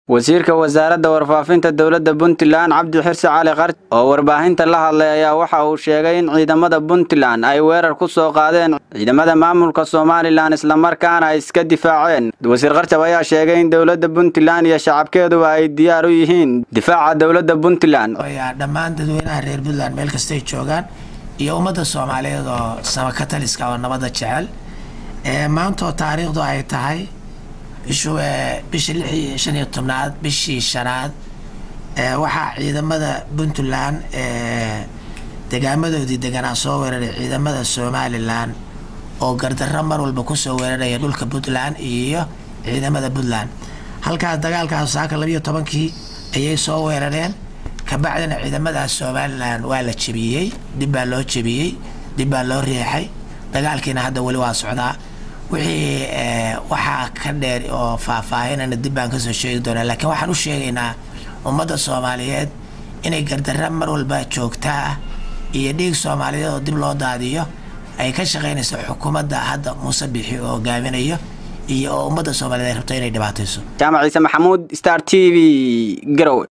wasiirka wasaaradda warfaafinta dowladda puntland cabdi xirsi cali qarj oo warbaahinta la hadlay ayaa waxa uu sheegay in ciidamada puntland ay weerar ku soo qaadeen ciidamada maamulka somalilan islamarkaana ay iska difaaceen wasiir qarjab ayaa sheegay in dowladda puntland iyo shacabkeeduba ay diyaar u yihiin difaaca dowladda puntland dhammaan dadweynaha reer puntland meel kastay joogaan iyo ummadda soomaaliyeed oo samakataliska oo nabadda jecel maantoo taariikhdu ay tahay bishii lixii shan iyo tobnaad bishii shanaad waxaa ciidamada puntland degaamadoodii deganaa soo weeraray ciidamada somalilan oo gardarro mar walba kusoo weeraraya dhulka puntland iyo ciidamada puntland halkaas dagaalkaas saaka labiiyo tobankii ayay soo weerareen kabacdina ciidamadaas somalilan waa la jebiyey dib baa loo jebiyey dib baa loo riixay dagaalkiina hadda weli waa socdaa wixii waxaa ka dheer oo faahfaahinana dib baan kasoo sheegi doonaa laakiin waxaan u sheegaynaa ummadda soomaaliyeed inay gardarra mar walba joogtaa ah iyo dhiig soomaaliyeed oo dib loo daadiyo ay ka shaqaynayso xukuumadda hadda muuse bixi oo hogaaminayo iyo oo ummadda soomaaliyeed ay rabto inay dhibaatayso jaamac ciise maxamuud star t v garowe